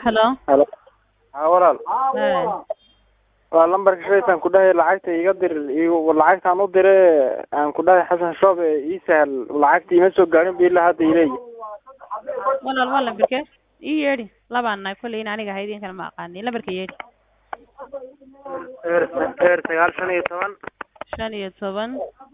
Hello. Halo. Haa walaal. Hey. Waa lambarka shaytaan ku dhahay lacagta iga dir igu lacagtaan u diray aan ku dhahay Xasan Shoob ee ii sahal lacagta ima soo gaarin bii ilaa hadda ilay. Walaal waa lambarkee? Ii yeedhi. Labaan nahay kolley in aniga ahayd in kale ma aqaanin. Lambarka yeedhi. Eer eer sagaal shan iyo toban. Shan iyo toban.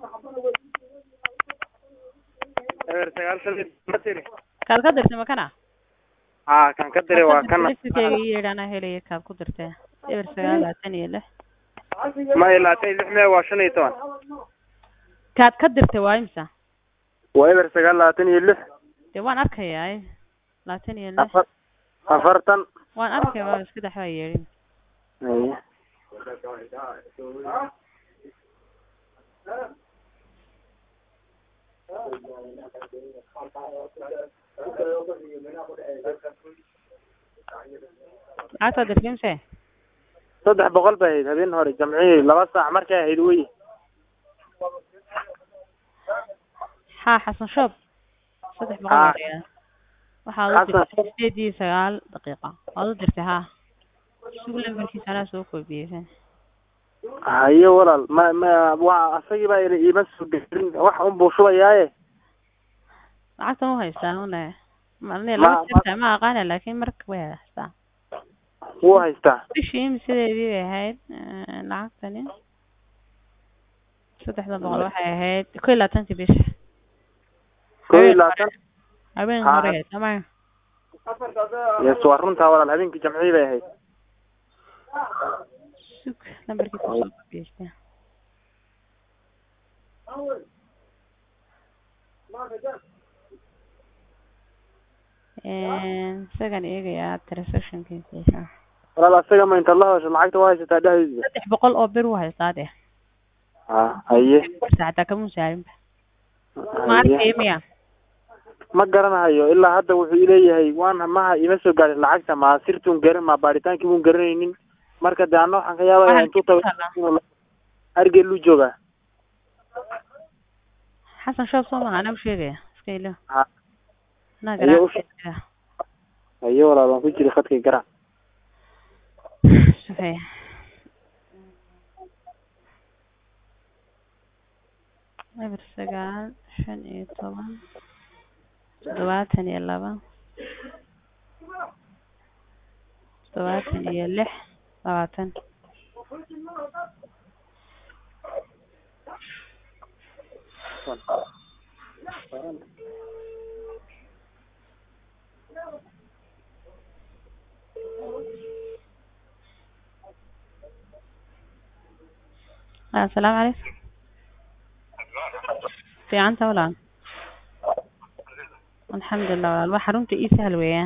Eer sagaal shan iyo toban tiri. Kaad ka dirtay ma kana? Haa kan ka diray waa kana. Liftikeyga ii yeedhi anaa helaya kaad ku dirtay. Eber sagaal labaatan iyo lix. Ma ilaatay lix mee waa shan iyo toban. Kaad ka dirtay waa imisa? Waa eber sagaal labaatan iyo lix. Dee waan arkayaa. Labaatan iyo lix. Afar afartan. Waan arkaya waa iska dhex waa yeedhin. Haye. Lacagtaa dirtay imse? saddex boqol bay ahayd habeen hore jamcihii laba saac markay ahayd wey Haa Xasan Shoob. Saddex boqol Haa. ayaa. Waxaad u Xasan. dirtay sideed iyo sagaal daqiiqo. Waad u dirtay haa. Sug lambarkiisa anaa soo koobiyeysan. haye walaal ma ma waa asagii baa ila iima soo gelin wax un buu shubayaaye Lacagtan u haystaa una. Malin Ma- lama jirtaa ma aqaana laakiin marka way haystaa. wuu haystaa Bishii imsideedii bay ahayd eh, lacagtani. Saddexda boqol waxay ahayd kow iyo labaatankii bisha. kow iyo labaatan Habeen Haa. hore tamam. yes waa runtaa walaal habeenkii jamcihii bay ahayd Sug lambarkiisa soo koobiyeysan. Een isagan eegayaa transactionkiisa. walaal asaga ma intaad la hadasho lacagta waa haysataa dhexdiisa saddex boqol oo bir u haystaa deh ha haye xataa kama saarinba ma haye arkaya miya ma garanayo ilaa hadda wuxuu ileeyahay waan maha ima soo gaarin lacagta ma sirtuun garan ma baaritaankii bun garanaynin marka de ana waxaan ka yaabaya Waxaan intuu ku tago argeeluu joogaa xasan shoob soo maha anaa u sheegaya iska ilo ha anaa Ayo, u garaa haye walaal waan ku jiray khadkay garan sufaya eber sagaal shan iyo toban toddobaatan iyo laba toddobaatan iyo lix labaatan asalaamu calaykum fiicanta walaal alxamdulilah walaal waa xarunta ii sahal weeyaan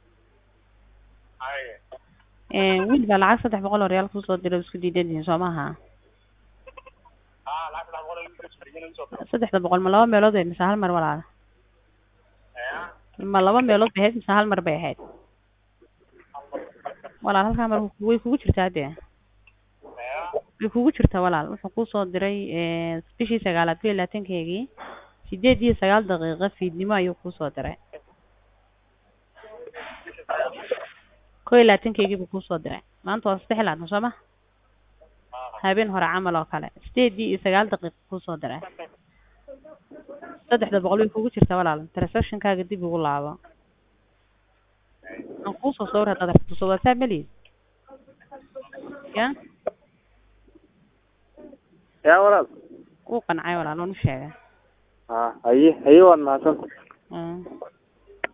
Een, wiil baa lacag saddex boqol oo reyaal kusoo diray oo isku diidan yihiin soo maaha saddexda boqol ma laba meelood bay mise hal mar walaal ma laba meelood bay ahayd mise hal mar bay ahayd walaal halkaa mar way kugu jirtaa dee way kugu jirtaa walaal wuxuu kusoo diray eh, bishii sagaalaad kow iyo labaatankeegii sideed iyo sagaal daqiiqo fiidnimo ayuu kusoo diray kow iyo labaatankeegii buu kusoo diray maanta waa saddex iyo labaatan soo ma habeen hore camal oo kale sideedii iyo sagaal daqiiqo kusoo diray saddexda boqol way kugu jirtaa walaal transactionkaaga dib ugu laabo aan kuusoo sawir haddaad rabto soo whatsapp ma lihid ya yaa walaal wuu qancay walaal waan u sheegay ha haye haye waad mahadsanta Mm.